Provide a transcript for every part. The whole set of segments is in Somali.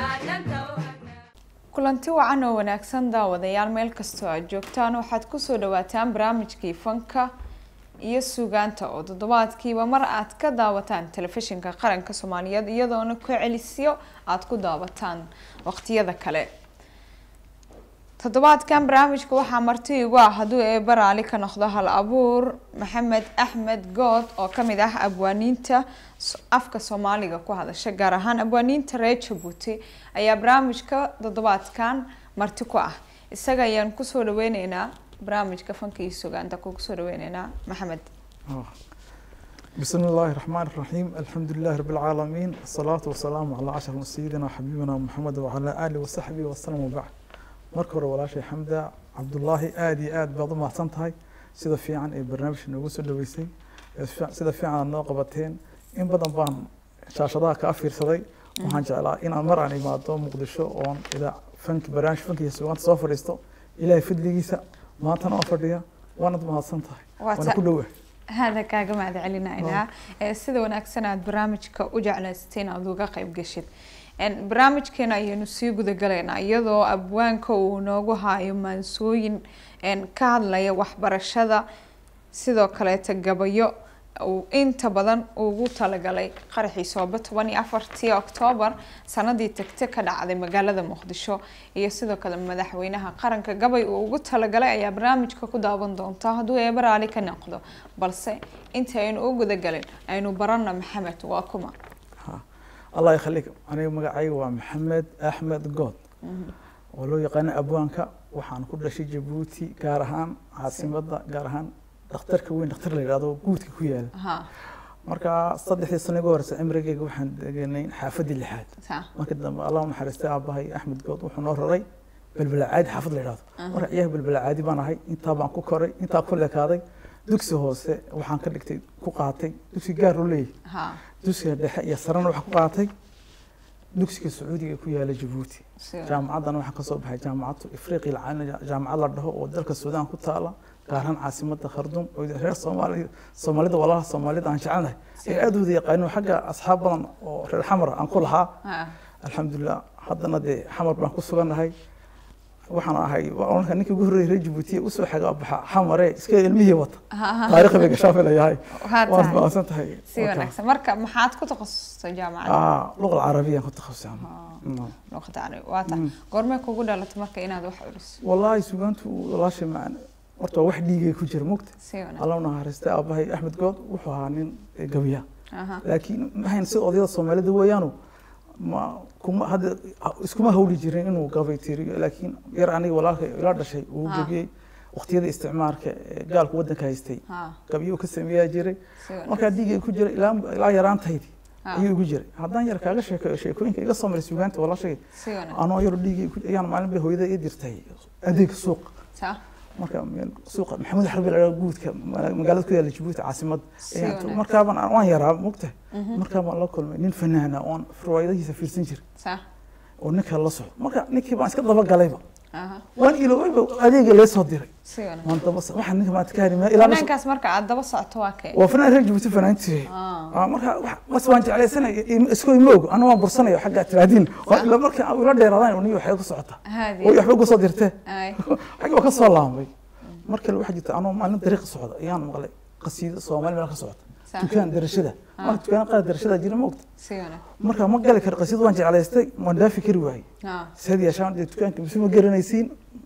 kulanti wacan oo wanaagsan daawadayaal meel kastoo aad joogtaan waxaad kusoo dhawaataan barnaamijkii fanka iyo suugaanta oo toddobaadkiiba mar aad ka daawataan telefishinka qaranka soomaaliyeed iyadoona ku celisyo aada ku daawataan waqtiyada kale toddobaadkan barnaamijka waxaa marti igu ah hadduu eeba raali ka noqdo hal abuur maxamed axmed good oo kamid ah abwaaniinta afka soomaaliga ku hadasha gaar ahaan abwaaniinta reer jabuuti ayaa barnaamijka toddobaadkan marti ku ah isaga ayaan kusoo dhaweyneynaa barnaamijka fanka iyo sugaanta kugu soo dhaweyneynaa maxamed بسم الله الرحمن الرحيم الحمد لله رب العالمين الصلاة والسلام على أشرف سيدنا وحبيبنا محمد وعلى آله وصحبه وسلم وبعد marka hore walaashay xamda cabdullaahi aada iyo aad baad u mahadsan tahay sida fiican ee barnaamijka noogu soo dhaweysay sida fiican aad noo qabateen in badan baan shaashadaha kaa fiirsaday waxaan jeclaa inaan mar aan imaado muqdisho oon idaa fanki barnaamij fanki iyo sugaanta soo fadhiisto ilaahay fadligiisa maantana oo fadhiya waanad mahadsan tahay waana ku dhowah hada kaaga mahad celinaynaa sida wanaagsan aad barnaamijka u jeclaysteen aad uga qayb gashid barnaamijkeena ayaynu sii gudagalaynaa iyadoo abwaanka uu noogu haayo maansooyin ka hadlaya waxbarashada sidoo kaleeta gabayo uu inta badan ugu talagalay qaraxii soobe toban iyo afartii oktoobar sanadii tagte ka dhacday magaalada muqdisho iyo sidoo kale madaxweynaha qaranka gabay uu ugu talagalay ayaa barnaamijka ku daawan doontaa hadduu eeba raali ka noqdo balse inta aynu u gudagalin aynu barana maxamed waa kuma allah yakhaliik aniga magacayga waa maxamed axmed good oo loo yaqaano abwaanka waxaan ku dhashay jabuuti gaar ahaan caasimada gaar ahaan dhakhtarka weyn dhakhtar la yidhahdo guudka ku yaala marka saddexdii sano iga horeysa cimrigeyga waxaan degenay xaafadii lixaad markii dambe allah naxariistay aabahay axmed good wuxuu noo raray belbelacaadi xaafad la yidhahdo marka ciyaha belbelacaadi baan ahay intaa baan ku koray intaa ku lekaaday dugsi hoose waxaan ka dhigtay ku qaatay dugsi gaar u leeyahay dugsiga dhexe iyo sarena waxaa ku qaatay dugsiga sacuudiga ku yaala jabuuti jaamacaddana waxaan kasoo baxay jaamacaddu ifriqiya jaamacad la dhaho oo dalka suudaan ku taala gaar ahaan caasimada khardum oo reer soomaali soomaalida walaalaha soomaalida aan jecelnahay ay aada wada yaqaano xagga asxaab badan oo reer xamar aan ku lahaa alxamdulilah haddana dee xamar baan ku sugannahay waxaan ahay marka ninkii ugu horreeyay reer jabuutiya usoo xagaa baxa xamare iska ilmihii wata taariikh bay gashaa filayahay waad mahadsan tahay si wanaagsan marka maxaad ku takhasustay jaamacadda luqa alcarabiyaan ku takhasusay luqada carabi waa tahay goormee kugu dhalatay marka inaad wax curiso wallaahi sugaantu walaashay macana horta waa wax dhiigay ku jira mugta si wanaagsan alla naxariistay aabahay axmed good wuxuu ahaa nin gabiya laakiin mahayn sida odayada soomaalida weeyaanu ma kuma hadda iskuma hawli jirin inuu gabay tiriyo laakiin yar aniga walaalka ila dhashay uu gabiyey waqtiyada isticmaalka gaalku wadanka haystay gabiyo ka sameeyaa jiray markaa dhiigay ku jiray ilaa ilaa yaraantaydi ayuu igu jiray haddaan yar kaaga sheekeeyo sheekooyinka iga soo maray sugaanta walaashay anoo yar dhiigay ayaan maalin bay hooyada ii dirtay adeeg suuq marka suuqa maxamed xarbi la guudka magaalada ku yaala jabuuti caasimad markaabaan waan yaraa mogta markaabaan la kulmay nin fanaana oon riwaayadihiisa fiirsan jir oo ninka la socdo marka ninkii baan iska daba galayba waan iloobayba adeega lee soo diray waan daba waxaan ninka maanta ka harimaya ilaa fanaankaas marka aad daba socoto waa kee waa fanaan reer jabuuti fanaantii marka bas waan jeclaysanaya iskoo ima ogo ana waan bursanaya xagga tiraadiin ila markii ila dheeraadaan niyo waxay ku socota oo waxba ku soo dirtee xagga waa ka soo laambay markale waxaa jirta anoo maalin dariiqa socda ayaan maqlay qasiido soomaali meel ka socota dukaan darashada marka dukaan qaar darashada jira ma ogta marka ma gali karo qasiido waan jeclaystay waan dhaafi kari waayey sad yeeshaan dee dukaanka mise ma garanaysiin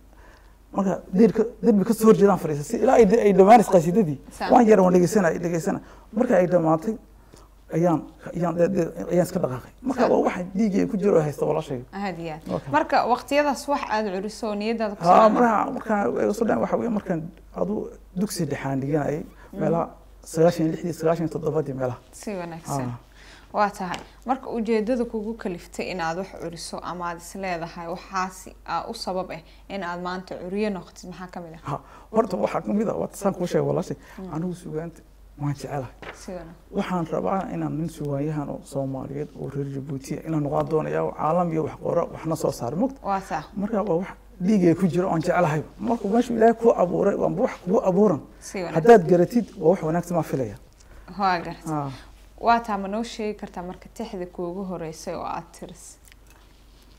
marka deerka derbi ka soo horjeedaan fadhiisa si ilaa ay dhammaanays qasiidadii waan yara waan dhegeysanay dhegeysana marka ay dhammaatay ayaan ayaan ayaan iska dhaqaaqay marka waa waxa dhiigay ku jiro haysta walaashay aad iyo aad marka waqtiyadaas wax aad curiso oo niyadaada ku ha marka marka iga soo dhan waxa weeye markaan adu dugsi dhexaan dhiganayay meelaha sagaashan lixdii sagaashan toddobadii meelaha si wanaagsan waa tahay marka ujeedada kugu kaliftay inaad wax curiso ama aad is leedahay waxaasi u sabab ah in aad maanta curiyo noqotid maxaa kamid ah horta waxaa kamid ah waa saan kuu sheegay walaashay anigu sugaanta waan jecelahay waxaan rabaa inaan nin sugaanyahan oo soomaaliyeed oo reer jabuutiya inaan noqon doonaya caalam iyo wax qora waxna soo saara mogta waa sax marka waa wax dhiigay ku jiro oon jecelahay markuu meeshu ilaahay kuu abuuray waanba wax kugu abuuran haddaad garatid waa wax wanaagsan maa filaya waa garta waa taa ma noo sheegi kartaa marka tixda kuugu horeysay oo aad tiris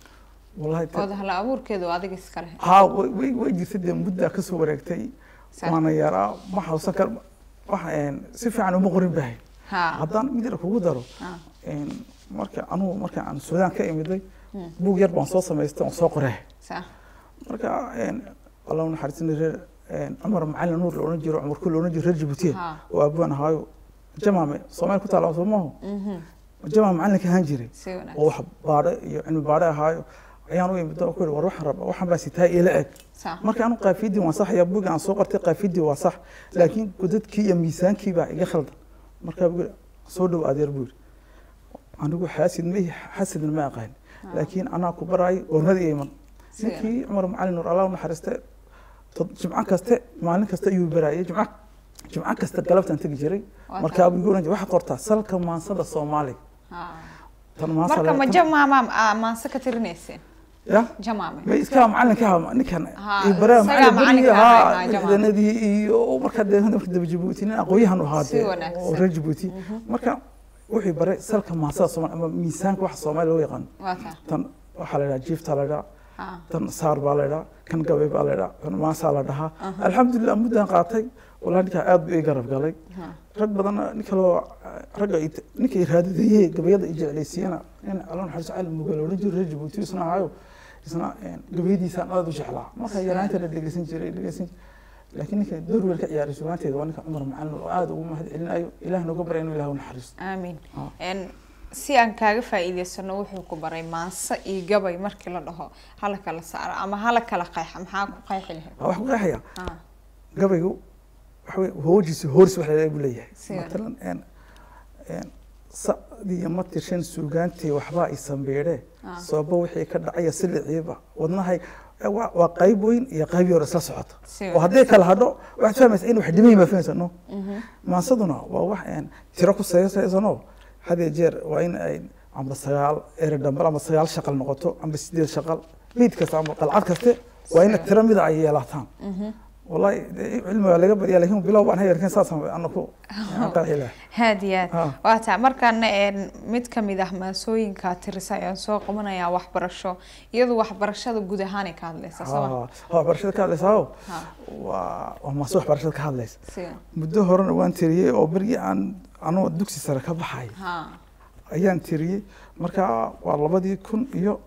wallahi ood hala abuurkeedu adiga iska leh haa way way way jirtay dee muddaa kasoo wareegtay Sax. waana yaraa ma xawsan kar wax een, si fiican uma qorin bahay ha haddaan mid yar kugu daro ha een, marka anugu marka aan suudaan ka imiday buug yar baan soo samaystay oon soo qoray sax marka een, allah u naxariisina reer een, cumar macalin nuur la odhan jiro cumar kul la odhan jiro reer jabuutiya ha oo aabaan ahaayo jamaame soomaali ku taala soo maahu mhm jamaame macalinka ahaan jiray si wanaagsan oo wax baadhe iyo cilmi baadhe ahaayo ayaan u imid oo ku yidhi war waxaan rabaa waxaan baa sitaa ila eg sax marka anu qaafidii waan sax ayaa buugga aan soo qortay qaafidii waa sax laakiin godadkii iyo miisaankii baa iga khaldan markaa buu yidhi soo dhow adeer buu yidhi anigu xaasid ma ihi xasidna ma aqaan laakiin anaa ku baraay goornadii iyo iman si wanaagsan ninkii cumar macalin nuur allah u naxariiste tod- jimco kaste maalin kasta ayuu baraayay jimco jimco kasta galabtaan tegi jiray Waa markaa buu igu oran jiray waxaad qortaa salka maansada soomaaliga ha tan maansa marka la- ma tan- jamaama aa maanse ka tirinayseen ya jamaame ma iskaa macalinka ahaa ninkan Ha, iyo baraa isagaa macalin macalinka berigii ahaa, ahaa ha, jamaca. ciidanadii iyo markaa dee marka daba jabuuti nin aqooyahan u ahaa Si dee wanaagsan. oo reer jabuuti marka wuxuu baray salka maasada soomaali ama miisaanka waxa soomaali loo yaqaano waa taa tan waxaa la idhaha jiiftaa la idhaha ha tan saar baa la idhaha kan gabay baa la idhaha kan maasaa la dhahaa alxamdulilah muddaan qaatay walaa ninkaa aad buu ii garab galay ha rag badan nin kaloo ragga i- ninka i raadidayey gabayada i jeclaysiiyana nin alla naxariiso cali mugal odhan jiro reer jabuuti isna ahayo isna een, gabayadiisaan aad u jeclaa marka yaraanta la dhegeysan jiray dhegeysan jiray laakiin ninka door weyn ka ciyaaray sugaanteeda waa ninka cumar macalin oo aad ugu mahad celinayo ilaah nooga barya inuu ilaah u naxariisto aamin Ha. En si aan kaaga faa'iidaysano wuxuu ku baray maanse iyo gabay markii la dhaho hala kala saaro ama hala kala qeexa maxaa ku qeexi lahayd Waa wax ku qeexaya ha gabaygu waxa wey hoojiisa hooris wax leedahay buu leeyahay Sidan. matalan een een sacdii iyo matirshan suugaantii waxbaa i sambeedhe Ah. sababa wixii ka dhacaya siliciiba wadnahay eh, waa waa qayb weyn iyo qayb yar isla socota Si oo hadday kala hadho waxaad fahmaysa in wax dhimayin baa fahmaysa no maansaduna waa wax een tiro ku saysaysano hadee jeer waa in ay amba sagaal ere dhambal ama sagaal shaqal noqoto amba sideed shaqal beyd kasta ama qalcad kaste waa in tiro mida ay yeelataan wallahi dee cilmi waa laga badiya lakin bilow baan hayarkan saasaan anaku qeexi laha haad iyo aad Ha. waa taa markaana en mid ka mid ah maasooyinka tirisa ayaan soo qabanayaa waxbarasho iyadu waxbarashada guud ahaanay ka hadlaysa soo ha waxbarashada ka hadlaysaa ha waa waa maase waxbarashada ka hadlaysa si muddo horena waan tiriyey oo berigii aan anoo dugsi sare ka baxay ha ayaan tiriyey marka waa labadii kun iyo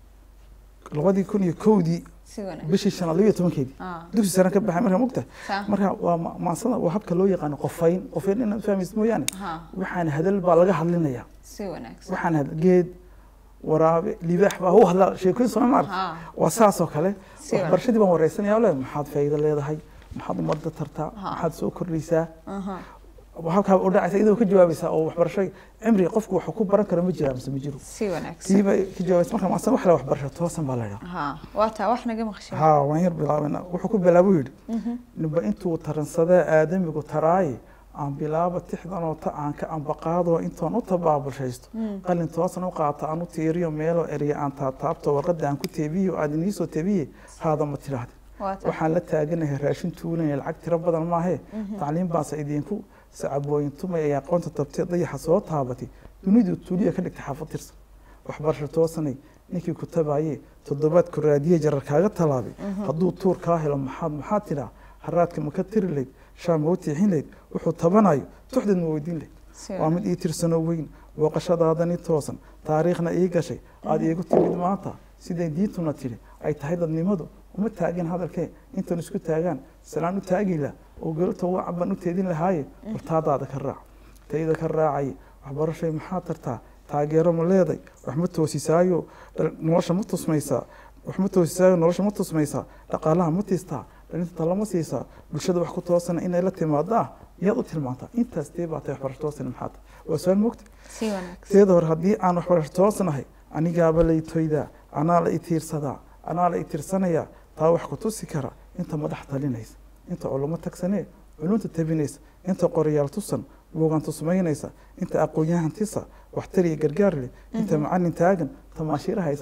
labadii kun iyo kowdii si wanaag bishii shanaad labiyo tobankeedii ha dugsi sare ka baxay marka mugta sa marka waa ma- maansada waa habka loo yaqaano qofayn qofayn inaad fahmaysid mooyaane ha waxaan hadal baa laga hadlinaya si wanaagsan waxaan had geed waraabe libaax baa u hadlaa sheekooyin soo maarta ha waa saas oo kale Si waxbarashadii baan wareysanaya le maxaad faa'iido leedahay maxaad ummadda tartaa Ha. maxaad soo kordhaysaa aha halkaa u dhacaysa iyadoo ka jawaabaysaa oo waxbarasho cimriga qofku waxuu ku baran karo ma jiraa mise ma jiro si wanaagsan tiiba ka jawaabaysa marka maasan wax le waxbarasho toosan baa la idhaha ha waa taa wax naga maqshay haa waan yar bilaabana wuxuu ku bilaabuu yidhi ninba intuu taransadee aadamigu taraaye aan bilaaba tixdanoo ta aan ka ambaqaadoo intoon u tabaabulshaysto qalin toosan u qaata aan u tiiriyo meeloo erya aan taataabto warqadda aan ku teebiyo aad iniisoo tebiye haada ma tidhaahde waa taa waxaan la taaganahay raashin tuulanaya lacag tiro badan maahe tacliin baase idinku sacabooyin tumay ay aqoonta tabtee dayaxa soo taabatay dunidu tuuliya ka dhigtay xaafad tirsan waxbarasho toosanay ninkii ku tabaye toddobaad ku raadiye jarar kaaga tallaabay hadduu tuur kaa helo maxaad maxaad tidhaa haraadka ma ka tiri layd shaa ma u tiixin layd wuxuu tabanayo tuxdeed ma weydiin layd si waa mid ii tirsanoo weyn booqashadaadani toosan taariikhna ii gashay aada iigu timid maanta siday diintuna tidhi ay tahay dadnimadu uma taagin hadalkee intan isku taagaan salaan u taagila oo galabta wacan baan u teedin lahaaye wartaadaada ka raac tayda ka raacaye waxbarashay maxaa tartaa taageero ma leeday wax ma toosisaayo dhal- nolosha ma tusmaysaa wax ma toosisaayo nolosha ma tusmaysaa dhaqaalaha ma tiistaa dhalinta talama siisaa bulshada wax ku toosana inay la timaadaa yaad u tilmaantaa intaas dee baa tahay waxbarasho toosan maxaa tahay waa su-aal mogta si wanaagsan sideeda hore haddii aan waxbarasho toosnahay anigaaba la itoydaa anaa la itiirsadaa anaa la itirsanayaa taa wax ku tusi kara inta madax talinaysa inta culamo tagsanee culunta tabinaysa inta qorayaal tusan buugan tusmaynaysa inta aqoon-yahan tisa waxtar iyo gargaar leh inta macalin taagan tamaashiira haysata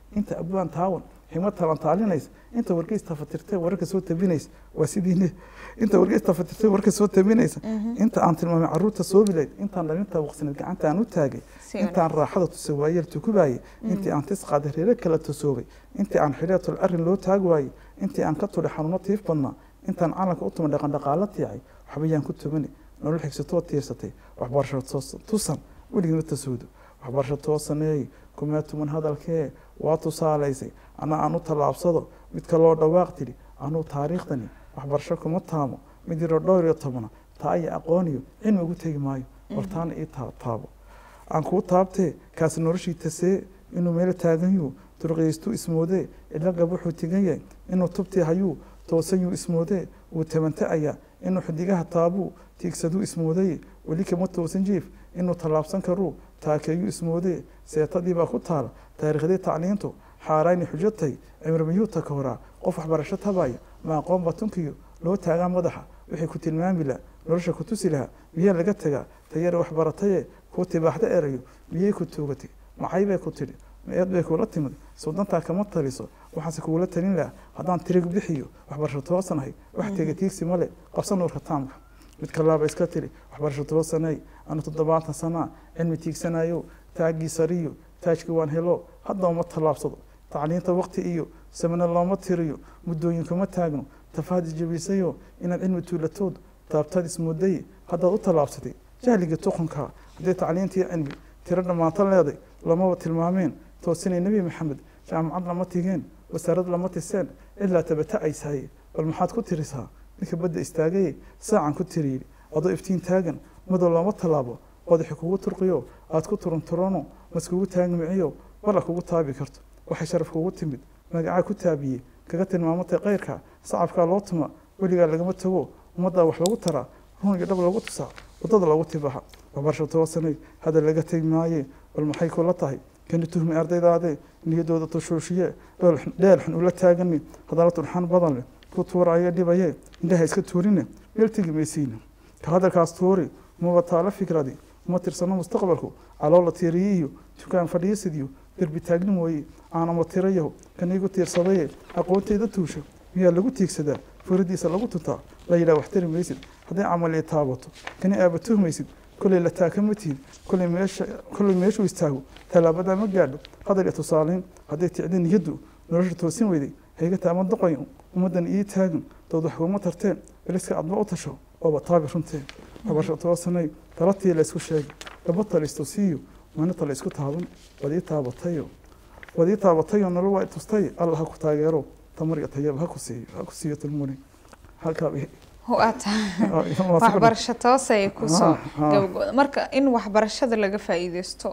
inta abwaan taawan xigmad talantaalinaysa inta wargeys tafatirtay wararka soo tabinaysa waa sidiine inta wargeys tafatirtay wararka soo tabinaysa inta aan tilmaamay caruurta soobilayd intaan dhalinta waqsineed gacanta aan u taagay Si intaan raaxada tuse waayeel tukubaayay intii aan tis qaaday reere kala tusoobay intii aan xidheetul arrin loo taag waayey intii aan ka tudhay xanuuno tiif badnaa intaan calanka u tumay dhaqan dhaqaalo tiicay waxbayaan ku tumani nolol xigsatoo tiirsatay waxbarasho toos- tusan weligima tasoodo waxbarasho toosaneey kumaa tuman hadalkee waa tusaalaysay ana aan u tallaabsado midka loo dhawaaq tidhi anuu taariikhdani waxbarasho kuma taamo mid yaro dhowr iyo tobana taa iyo aqooniyo cilmi ugu tegi maayo hortaana ii taa- taabo aan kuu taabtee kaasi noloshii tasee inuu meelo taagan yuu durqiyaystu ismoodee cidlo gab wuxuu tigan yahay inuu tubtii hayuu toosan yuu ismoodee wuu tabanta'ayaa inuu xidigaha taabuu tiigsaduu ismoodeye weli kama toosan jiif inuu tallaabsan karuu taakeeyuu ismoodee seetadii baa ku taala taariikhdii tacliintu xaarayni xujo tahay cimri miyuu taka horaa qof waxbarasho tabaya ma aqoon batunkiyo loo taagaa madaxa wixii ku tilmaami laha nolosha ku tusi lahaa miyaa laga tagaa tayare waxbarataye kuu tibaaxda erayo miyay ku tuugatay macay bay ku tidhi eed bay kuula timid suudantaa kama taliso waxaanse kuula talin lahaa haddaan tirig bixiyo waxbarasho toosanahay wax tega tiigsi male qabsa nuurka taamka mid kalaaba iska tiri waxbarasho toosanay anu toddobaatan sanaa cilmi tiigsanayo taaggii sariyo taajkii waan helo hadda uma tallaabsado tacliinta waqti iyo samana looma tiriyo muddooyinkuma taagno tafaadi jabisayo inaad cilmi tuulatood taabtaad ismudaye haddaad u tallaabsatay jahligii tuqunka haddii tacliintii cilmi tiro dhammaanto leeday lamaba tilmaameen toosinay nebi maxamed jaamacad lama tigeen wasaarad lama tiseen ilaa tabata'aysaye bal maxaad ku tirisaa ninka badda istaagaye saacan ku tiriyi adoo iftiin taagan madow looma tallaabo qodaxi kugu turqiyo aad ku turunturono maskugu taagmiciyo balla kugu taabi karto waxay sharaf kugu timid magacaa ku taabiyey kaga tilmaamatay kayrka sacabkaa loo tuma weligaa lagama tago ummaddaa wax lagu taraa run iyo dhab lagu tusaa waddada lagu tibaxa waxbarasho toosanay hadda laga tegi maaye bal maxay kula tahay kani tuhmi ardaydaade niyadooda tushuushiye dheel xun ula taagani hadalla turxaan badan leh ku tuuraya dhibaye indhaha iska tuurine meel tegi maysiina ka hadalkaas tuuri maba taalo fikradi uma tirsano mustaqbalku caloola tiiriyiyo dukaan fadhiisidiyo derbi taagni mooye aanama tirayaho kan igu tiirsadaye aqoonteyda tuusha miyaa lagu tiigsadaa furidiisa lagu tuntaa la yidhaha wax tari maysid hadday camal ii taabato kani aaba tuhmaysid kolley la taakama tihid kolley meesha kolley meeshuu istaago tallaabadaa ma gaadho hadal iyo tusaaleyn hadday ticdi niyaddu nolosha toosin weyday hayga taama doqayo ummaddan ii taagan dood wax kuma tarteen beliska adba u tasho ooba taabi runteen waxbarasho toosanay talatii la isku sheegay laba talisto siiyo manita la isku taaban waad ii taabatayo waad ii taabatayo nolol waa i tustay alla ha ku taageero tamar iyo tayaba ha ku siiyo ha ku siiyo tilmuni halkaa waa tahay waxbarasho toosay kusoo gabagooda marka in waxbarashada laga faa'iideysto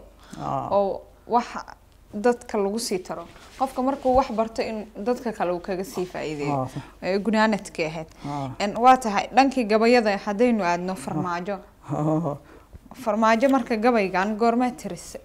oo wax dadka lagu sii taro qofka markuu wax barto in dadka kale uu kaga sii faa'iideeyo ee gunaanadkii ahayd waa tahay dhankii gabayada haddaynu aadno farmaajo farmaajo marka gabaygan goormaa tirise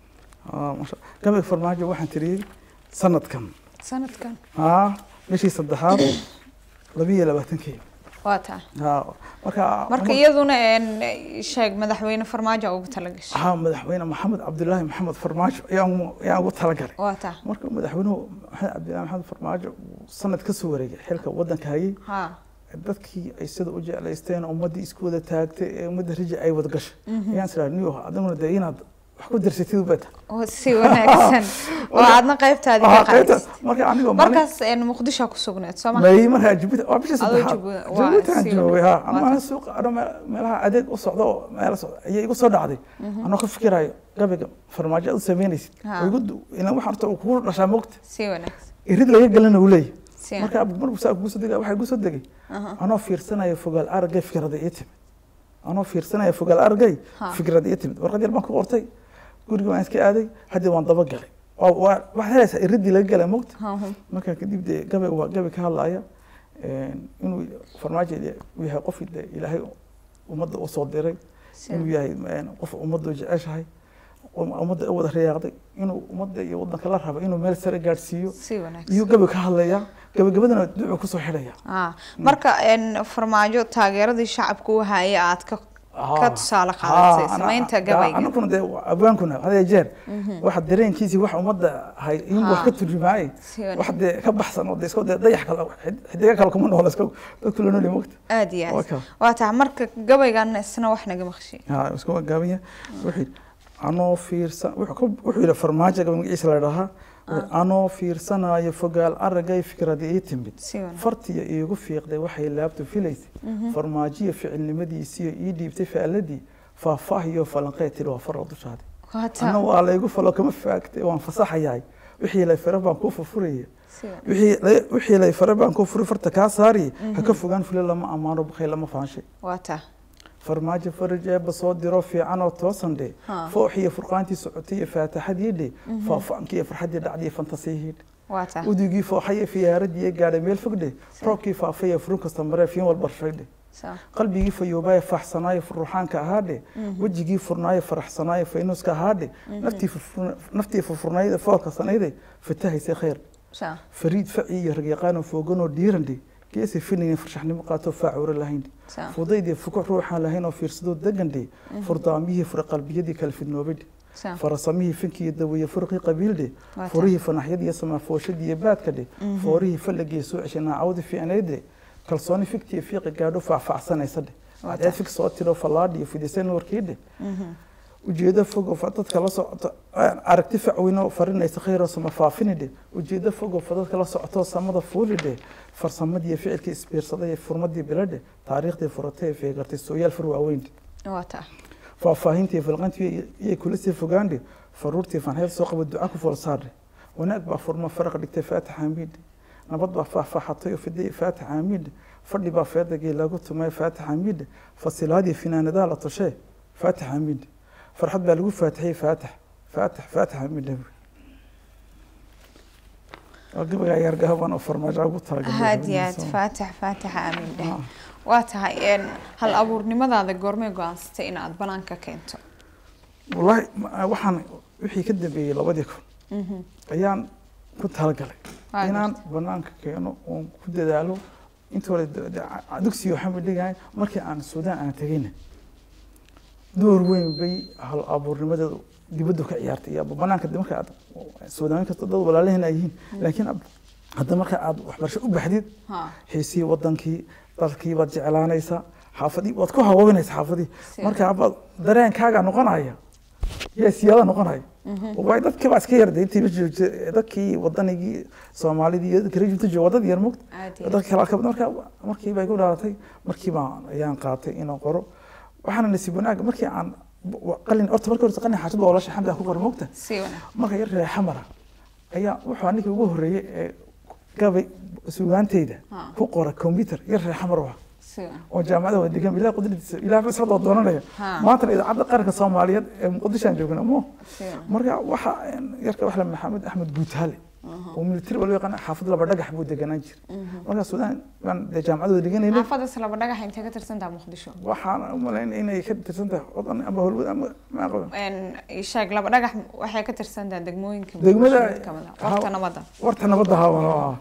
gabayga farmaajo waxaan tiriyey sanadkan sanadkan bishii saddexaad labiyo labaatankii waa tahay marka marka iyaduna sheeg madaxweyne farmaajo ugu talagashay haa madaxweyne maxamed cabdilaahi maxamed farmaajo ayaan ayaan ugu talagalay waa tahay marka madaxweynuhu maxamed cabdilaahi maxamed farmaajo sanad ka soo wareegay xilka waddanka hayay ha dadkii ay sida u jeclaysteen ummaddii isku wada taagtay ee ummadda raji ay wada gashay ayaan siraa niyo adiguna dee inaad wax ku darsatid u bata si wanaagsan oo aadna qaybtaadi ka qaadis marka anigoo markaas muqdisho ku sugneed soo ma may markaa jibuuti waa bisha Adoo saddexaad Jibu- waa jibuuti si joogay wanaagsan. ha ama suuqa ano meelaha adeeg u socdo oo meelo socdo ayay igu soo dhacday anoo ka fikirayo gabayga farmaajo aad u samaynaysid Ha. oo igu du- ilaan waxaan horta uu kugu dhashaa mogta si wanaagsan irid laga galana uu leeyahy si marka markuu saa kugu soo degay waxaa igu soo degay anoo fiirsanaya fogaal aragay fikrada ii timid anoo fiirsanaya fogaal aragay Ha. fikrada ii timid warqad yar baan ku qortay guriga waan iska aaday haddii waan daba galay waa waa- waxaad helaysaa iridii laga galay mogta markaa kadib dee gabay waa gabay ka hadlaya inuu farmaajo uu yahay qof dee ilaahay ummadda u soo diray inuu yahay qof ummadda jeceshahay ummadda u wada riyaaqday inuu ummadda iyo waddanka la raba inuu meel sare gaadhsiiyo si wanaagsan iyuu gabay ka hadlaya gabagabadana ducuu kusoo xidhaya ah marka een farmaajo taageeradii shacabka u hayay aad ka ka tusaale qaadatay samaynta gabayga anaguna dee abwaankuna hadee jeer waxa dareenkiisii wax ummadda hay in wax ka turjumaayay Si wanaagsan. wax dee ka baxsan oo dee iska dee dayax kale xid- xidiga kale kuma nool iska dadku la nool yahay mogta aada iyo Waa aad kaa. waa tahay marka gabaygan isna wax naga maqshiy ha iska waa gaaban yahay wuxuu yidhi anoo fiirsan wuxuu ka- wuxuu yidhi farmaajo gabay magaciisa la dhahaa anoo fiirsanaayo fogaal aragay fikradii ii timid si wanaagsan fartiya iigu fiiqday waxay laabtu filaysay farmaajiya ficilnimadiisiyo ii dhiibtay faaladii faahfaahiyo falanqee tiri waa faral dushaadi waa anna tahay waa laygu falo kama faagtay waan fasaxayahay wixii lay fare baan kuu furfuraya si wanaagsan wixii lay- wixii lay fare baan kuu furi farta kaa saariye ha ka fogaan fule lama ammaano bakay lama faanshay waa tahay farmaajo faraj eebba soo diro fiican oo toosan dhe Ha. fooxiyo furqaantii socotay iyo faataxadii dhe faafaankii iyo farxaddii dhacdii iyo fantasiyihii dhe waa tahay udugii fooxayo fiyaaradii ee gaadhay meel fog dhe roobkii faafay ee furun kasta maree fiin walba rashay dhe Sa- qalbigii fayoobaaye faaxsanaayo ruuxaanka ahaa dhe wejigii furnaayo faraxsanaayo faynuuska ahaa dhe naftii furfurna- naftii furfurnayda foolka sanayde fatahaysay khayr sa- fariid faci iyo ragyaqaanoo fooganoo dhiiran dhe geesi finaynin farshaxnimo qaatoo faacura lahayn dhe sa- fudaydii fukuc ruuxaan lahayn oo fiirsadoo degan dhe furdaamiyihii fura qalbiyadii kala fidnoobay dhe sa- farasamihii finkii daweeye furqii qabiil dhe Waa furihii fanaxyadii iyo samaafooshaddii iyo baadka dhe foorihii fallagii soo ceshay naacawdii fiicnayd dhe kalsooni fiktii fiiqi gaadho faahfaahsanaysa dhe Waa cadceed fig soo tiro fallaadhi iyo fidisay nuurkii dhe mhm. ujeedo fog oo fa- dadka la socoto aragti facweynoo farinaysa khayroo sama faafini dhe ujeedo fog oo fa dadka la socoto samada fuuli dhe farsamadii iyo ficilkii isbiirsaday ee furmadii biladhe taariikhdii furatay ee feegartay sooyaal fur waaweyn dhe waa tahay faahfaahintii falqantii iyay kula sii fogaandhe faruurtii fanxeed soo qaba duca ku foolsaardhe wanaag baa furma faraq dhigtay faatax amiidhe nabad baa faahfaaxatay oo fiday faatax amiidhe fadhi baa feedagii lagu tumay faatax amiidhe fasilaadii finaanadaa la tushee faatax amiidhe farxad baa lagu faatixiyey faatax faatax faatax amiidhe waa gabagaa yargahaban oo farmaajo ugu talagalay aad iyo aad faatax faataxa aamin dheh waa tahay een, hal abuurnimadaada goormay go-aansatay in aad banaanka keento wallaahi ma- waxaan wixii ka dambeeyey labadii kun ayaan ku talagalay Waa inaan gartay. banaanka keeno oon ku dadaalo inta hore de- de- dugsiga waxaan ba dhigahay markii aan suudaan aan tegayna door weyn bay hal abuurnimadeedu dibaddu ka ciyaartay iyo banaanka de marka aad suudaan kasta dad walaalaheen ay yihiin laakiin ab- hadda marka aad waxbarasho u baxdid ha xiisii wadankii dalkii baad jeclaanaysaa xaafadii waad ku hawoobinaysa xaafadii Si. marka abaad dareenkaaga noqonaya yaa siyaada noqonaya waay dadkii baa iska yarday intii la joogtay dadkii wadanigii soomaalidii iyo dadkii rajibta jooga wadad yar mugta aad iyo dadka kale ka marka markii bay ku dhaalatay markii baan ayaan qaatay inaan qoro waxaana nasiib wanaag markii aan qalin horta markii horta qalin xaashad baa walaasha xamdi aan ku qoro mugta si wanaag marka yar reer xamara ayaa wuxuu aniga ugu horreeyey ee gabay sugaanteyda Ha. ku qora computer yar reer xamar waa si wanaag oo jaamacada waa degan ilaah qudradiisa ilaah bas hadoo doonanaya Ha. maantana idaacadda qaranka soomaaliyeed ee muqdishoan joogna mo si wanaag marka waxa yarka waxla maxamed axmed guutaale oo militari baa loo yaqaan xaafad laba dhagax buu deganaan jiray marka suudaan baan dee jaamacadooda dhiganaynay xaafadaas laba dhagax intee ka tirsantaha muqdisho waxaan u malayn inay ka tirsan tahay odan ama holwad ama ma aqoon Een, ii sheeg laba dhagax waxay ka tirsantaha degmooyinka Degmada- Muqdisho mid ka mid ah. warta nabadda warta nabadda hawan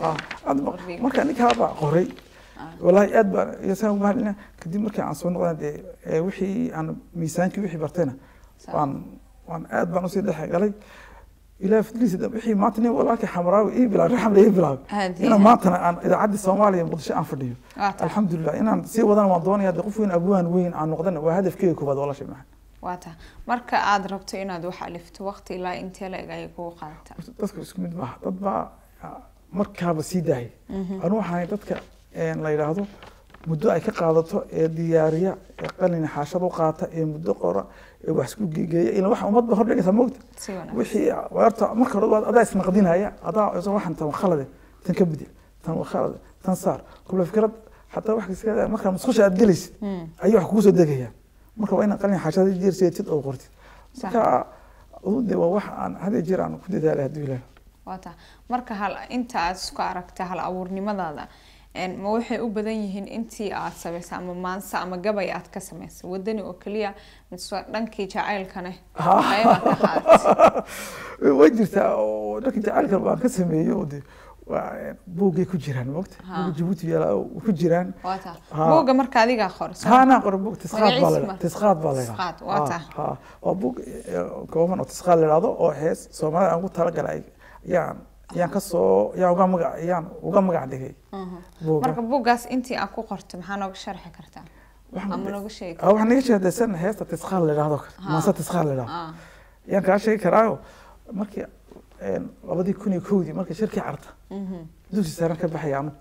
marka ninkaa baa qoray walaahi aad baa yasaan mahadina kadib markii aan soo noqdana dee ee wixii aan miisaankii wixii bartayna waan waan aad baan usii dhex galay ilaah fadliisa dam wixii maanta nin walaalkii xamaraawi ii bilaabay raxamle ii bilaabay aad iyo inaan aad. maantana aan idaacaddii soomaaliya muqdisho aan fadhiyo waa tahay alxamdulilah inaan sii wadana waan doonaya dee qof weyn abwaan weyn aan noqdana waa hadafkeyga koobaad walaashay maxan waa tahay marka aad rabto inaad wax alifto waqti ilaa intee la eg ayay kugu qaadataa dadku isku mid maaha dad baa ah, markaaba sii daayay anu waxaan dadka een, la yidhaahdo muddo ay ka qaadato ee diyaariya ee qalin xaashad u qaata ee muddo qora ee wax isku geegeeya ilaa waxa ummadba hor dhigaysa moogta si wanaag wixii horta marka hore waad adaa isnaqdinaya adaa isa waxan tan waa khalade tan ka bidi tan waa khalade tan saar kubla fikrad xataa wax iska markaa musqusha aad gelaysid Hmm, ayay wax kugu soo degayaan marka waa inaad qalin xaashad jeerseetid oo qortid sax. marka de waa wax aan had iyo jeer aan ku dadaalay hadduu ilaahay waa tahay marka hal inta aad isku aragta hal abuurnimadaada een, ma waxay u badan yihiin intii aad samaysay ama maanse ama gabay aad ka samaysay wadani oo keliya mise dhankii jacaylkane qaybaad ka qaadatay way jirtaa oo dhanka jacaylka baan ka sameeyey oo de waa buuggay ku jiraan mogta Ha. buugga jabuuti yaala ku jiraan waa taa Ha. buugga marka adigaa qor soo ها انا اقرا بوك تسخات magaciisa بالله marka? تسخات بالله Tisqaad, waa taa. ها وبوك كومن او تسخات لهادو oo hees Soomaali aan ku tala galay yaan yaan ka soo yaan uga magac yaan uga magac dhigay Mhm. buuga marka buuggaas intii aan ku qorto maxaa nooga sharxi kartaa ama nooga sheegi oo waxaan iga sheegaysan heesta tisqaad leedahay Ha. maasa tisqaad leedahay Ah, yaan ka sheegi karaayo markii een labadii kun iyo kowdii markii shirkii carta mhm. dugsi sare ka baxay anu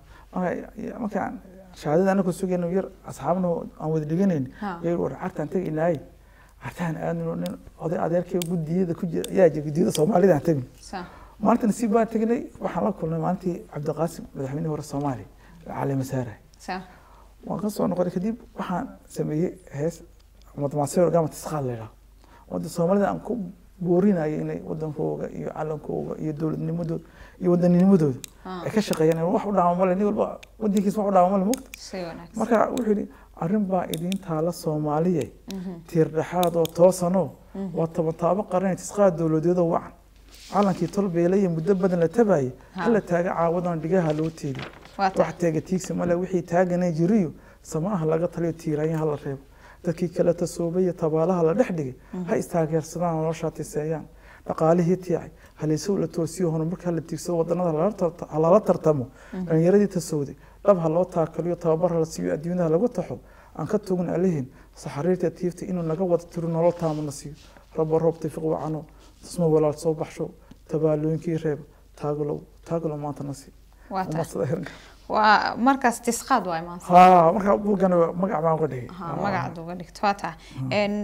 markaan shahaadada anagu sugayno yar asxaabna aan wada dhiganayn Ha. yar war cartaan tagaynaaye cartaan aadno nin oday adeerkay gudiyada ku jira yaa jira gudiyada soomaalida aan tegin saa maalinta nasiib baan tegnay waxaan la kulnay maalintii cabdiqaasim madaxweynihii hore soomaaliya cali masaare saa waan ka soo noqonay kadib waxaan sameeyey hees madmaaseo gama tisqaad leedaha wadda soomaalida aan ku boorinaya inay wadankooga iyo calankooga iyo dowladnimadooda iyo wadanninimadooda Ah. ay ka shaqeeyaan wax u dhaama male nin walba wadankiisa wax u dhaama male mugta si wanaagsan marka wuxuu yidhi arrin baa idiin taala soomaaliye tiir dhexaad oo toosanoo waa toban taabo qaran tisqaad dowladeedoo wacan calankii tolbeele iyo muddo badan la tabaye Ha. hala taaga caawadan dhigaha loo teedi waa taa wax teega tiigsi male wixii taaganay jiriyo samaaha laga taliyo tiiraanya hala reebo dadkii kale tasoobay iyo tabaalaha la dhex dhigay ha istaageersadaan noloshaa tiseeyaan dhaqaalihii tiicay halaysow la toosiyo horumarka hala tiigsado wadanada lala tarta- ha lala tartamo dhalinyaradii tasowday dhab ha loo taakaliyo tababar hala siiyo adduunyada lagu taxo aan ka togin alihin saxariirta tiifta inuu naga wada tiro nolol taamana siiyo rabo roob tafiq wacano tusmo walaal soo baxsho tabaalooyinkii reeb taagalow taagalow maanta na sii waa taa umadsada heranka waa markaas tisqaad waay maanta ها marka buugana magac baan uga dhigay ha magacaad uga dhigto waa taa n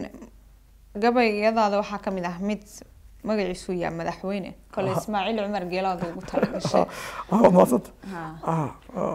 gabayadaada waxaa ka mid ah mid magaciisu yaa madaxweyne kole Aha. ismaaciil cumar geelaad ugu talagashay ها maasanta ha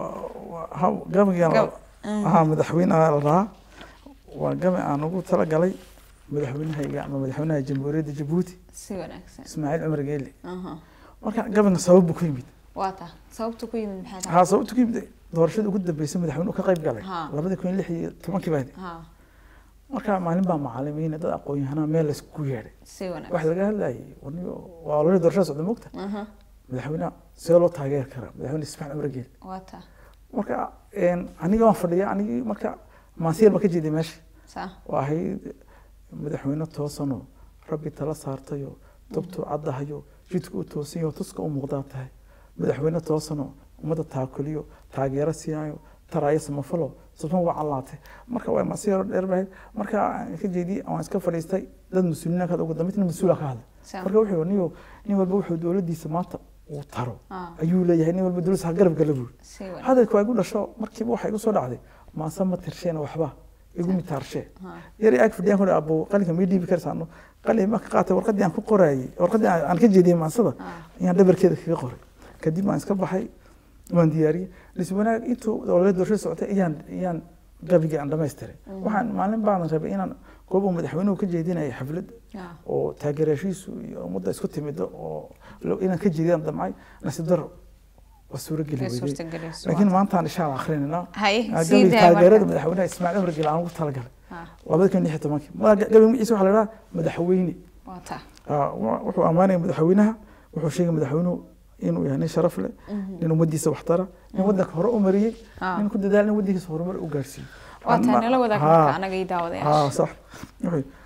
ha gabaygan Gab- ha madaxweynaha la rahaa waa gabay aan ugu talagalay madaxweynahayga ama madaxweynaha jamhuuriyadda jabuuti si wanaagsan ismaaciil cumar geele aha marka gabayga sabab buu ku yimid waa taa sababta ku yimid maxay tahay ha sababtu ku yimid doorashadii ugu dambeysay madaxweynuhu ka qayb galay Ha. labadii kun iyo lix iyo tobankii baa ha marka maalin baa macalimiin dad aqoon-yahanaa meel laysku yeedhay si wanaagsan waxa laga hadlayay warniyo waa ololii doorashada socda mogta aha madaxweynaha see loo taageeri karaa madaxweyne ismaaciil cumar geele waa taa marka een, aniga waan fadhiya anigii marka maasiyar baan ka jeeday meesha saa waa ahayd madaxweyne toosanoo rabbi tala saartayo dabtuu caddahayo jidku u toosanyo tuska u muuqdaa tahay madaxweyne toosanoo ummadda taakuliyo taageero siiyaayo taraayo samafalo sufan waa callaatay marka waa maasiyar dheer bahayd marka aan ka jeediyey waan iska fadhiistay dad mas-uuliyiin ka ugu dambeyntina mas-uula ka hadlay saa marka wuxuu yidhi, niyo nin walba wuxuu dowladdiisa maanta uu taro ah ayuu leeyahay nin walba dowladdiisa ha garab gala buuri si wanaagsan hadalka waa igu dhasho markiiba waxaa igu soo dhacday maase ma tirsheen waxba igu mitaarshe ha yari ag fadhiyaan ku abo qalinka may dhiibi karsaano qalin ma ka qaatay warqadii aan ku qorayay warqadii aan aan ka jeediyey maansada ah ayaan dhabarkeeda kaga qoray kadib waan iska baxay waan diyaariyey lis wanaag intuu olole doorashada socotay ayaan ayaan gabigii aan dhamaystiray waxaan maalin baadan rabay inaan goob uu madaxweynuhu ka jeedinayay xaflad ah oo taageerashiisu iyo ummadda isku timido oo lo- inaan ka jeediyaan damcay nasiib daro waa suurageli way weydey suurtagelayso laakiin maanta aan insha allah akhrinayna hay sii gabi daa taageerada marka madaxweynaha ismaaciil cumar gel aan ugu talagalay ha labada kun iyo lix iyo tobankii Ma- gabi magaciisa waxaa la idhaha madaxweyne waa taa Ah, wa- wuxuu ammaanaya madaxweynaha wuxuu sheegay madaxweynuhu inuu yahay nin sharaf leh nin ummadiisa waxtara nin wadanka hore u mariyey Ah. nin ku dadaal in wadankiisa horumar u gaarsiiyo waa taa Ma- nala wadaag Ha. marka anaga ii haa daawadayaasha sax wuxuu yidhi,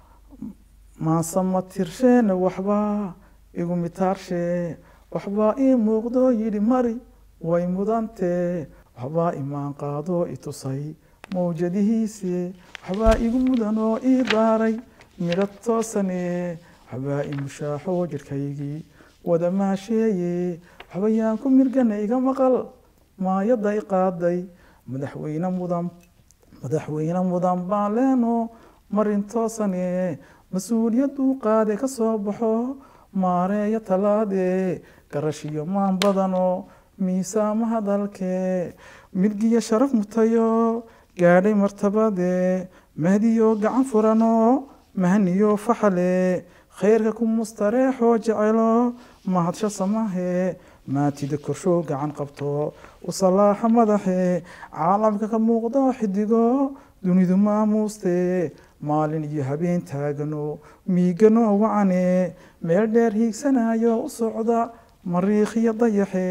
maase ma tirsheene waxbaa igu mitaarshe waxbaa ii muuqdo yidhi mari way mudantee waxbaa imaan qaado i tusay mawjadihiise waxbaa igu mudanoo ii daaray midho toosane waxbaa i mushaaxo jidhkaygii wada maasheeye waxba yaan ku mirgana iga maqal maayadda i qaaday madaxweyne mudan madaxweyne mudan baan leeno marin toosane mas-uuliyaduu qaade ka soo baxo maareeya talaade garashiyo maan badano miisaama hadalke midgiyo sharaf mutayo gaadhay martabade mahdiyo gacan furano mahniyo faxale khayrka ku mustareexoo jecelo mahadsho samahe maatida korshow gacan qabto u salaaxa madaxe caalamka ka muuqdo xidigo dunidu maamuuste maalin iyo habeen taagano miigano wacane meel dheer hiigsanayo u socda mariikhiyo dayaxe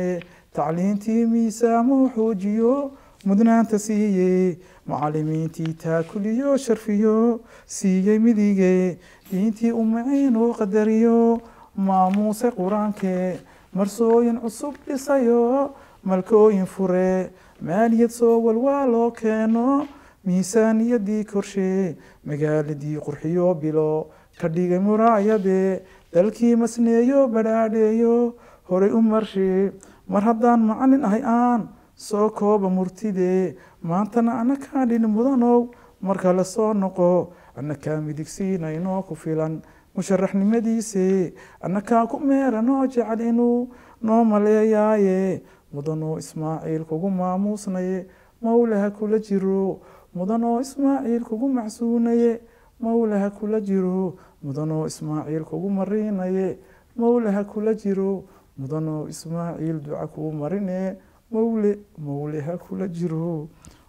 tacliintii miisaamoo xoojiyo mudnaanta siiyey macalimiintii taakuliyo sharfiyo siiyey midige diintii umaciin oo qadariyo maamuuse qur-aanke marsooyin cusub dhisayo malkooyin fure maaliyad soo walwaa loo keeno miisaaniyadii korshe magaaladii qurxiyo bilo ka dhigay muraayade dalkii masneeyo badhaadheeyo horay u marshe mar haddaan macalin ahay aan soo kooba murtide maantana anakaa dhin mudanow marka la soo noqo annakaa midigsiinaynoo ku filan musharaxnimadiise annakaa ku meeranoo jecel inuu noo maleeyaaye mudanoo ismaaciil kugu maamuusnaye mawlaha kula jiro mudanoo ismaaciil kugu macsuunaye mawlaha kula jiro mudanoo ismaaciil kugu mariinaye mawlaha kula jiro mudanoo ismaaciil duca kuu marine mawle mawleha kula jiro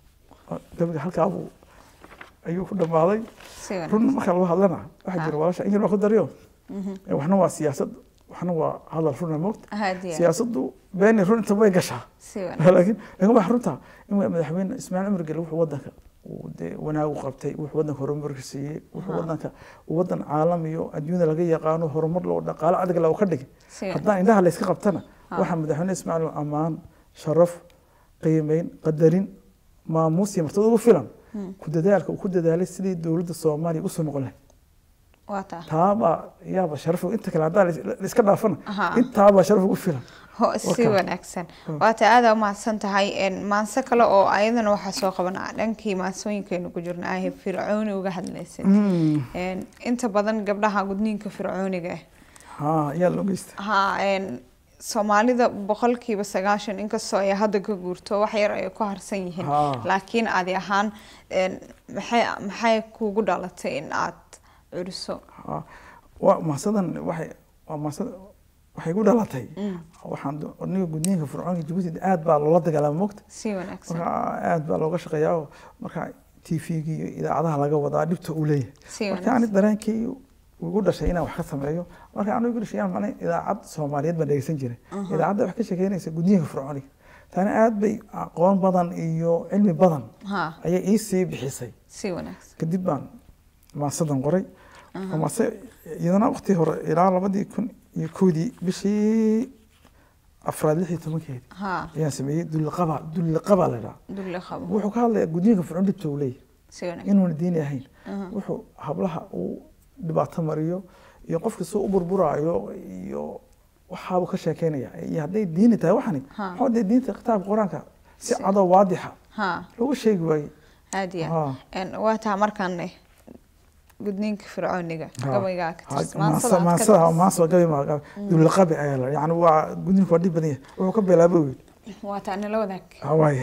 gabiga halkaabuu ayuu ku dhammaaday run marka lagu hadlana waxaa jira walaasha in yar baa ku daryo waxna waa siyaasad waxna waa hadal runa moogta siyaasaddu beeni run inta way gashaa laakiin laakiin waxa runta in madaxweyne ismaaciil cumar gele wuxuu wadanka dee wanaagu qabtay wuxuu wadanka horumarka siiyey wuxuu wadanka wadan caalam iyo adduunyada laga yaqaano horumar loo dhaqaalo adag loo ka dhigay haddaan indhaha layska qabtana waxaa madaxweyne ismaaciil ammaan sharaf qiimeyn qadarin maamuus iyo martaba ugu filan ku dadaalka uu ku dadaalay sidii dowladda soomaaliya usoo noqon lahayd taabaa yaaba sharaf inta kale haddaa laiska dhaafana intaabaa sharaf ugu filan si wanaagsan waata aada umahadsan tahay maanse kale oo ayadana waxaa soo qabanaa dhankii maansooyinkeenu ku jirna ahe fircooni uga hadlaysay inta badan gabdhaha gudniinka fircooniga ha yaa loo geysta ha soomaalida boqolkiiba sagaashan inkastoo ay hadda ka guurto wax yar ay ku harsan yihiin laakiin adi ahaan maxay maxay kugu dhalatay in aad curiso waa maasadan waxay waa maasad waxay ku dhalatay waxaan aniga gudniinka fircoonka jabuuti aad baa loola dagaalama mogta si wanaagsan marka aad baa looga shaqeeyaa oo marka t v-ga iyo idaacadaha laga wadaa dhibta uu leeyahay marka ani dareenkii ugu dhashay inaan wax ka sameeyo marka anigu igu dhashay macnaa idaacad soomaaliyeed baan dhegeysan jiray idaacadda wax ka sheekeynaysa gudniinka fircooniga tani aad bay aqoon badan iyo cilmi badan ayay ii sii bixisay si wanaagsan kadib baan maasadan qoray maase iyadana waqti hore ilaa labadii kun iyo koodii bishii afraad lix iyo tobankeedi ayaan sameeyey dulliqaba dulliqaba la dhaha wuxuu ka hadlayaa gudniinka fircoon dhibta uu leeyahay inuuna diini ahayn wuxuu hablaha uu dhibaato mariyo iyo qofka soo u burburaayo iyo waxaabuu ka sheekeynaya iyo hadday diini tahay waxani waxaa dee diinta kitaabka qur-aanka si cadoo waadixa loogu sheegi waaye aad iyo waa taa markaan gudniinka fircooniga gabaygaa maansa gabi ma dulqabi ayaa la yani waa gudniinku waa dhib badan yahay wuxuu ka bilaaba wey waa taa nala wadaag waay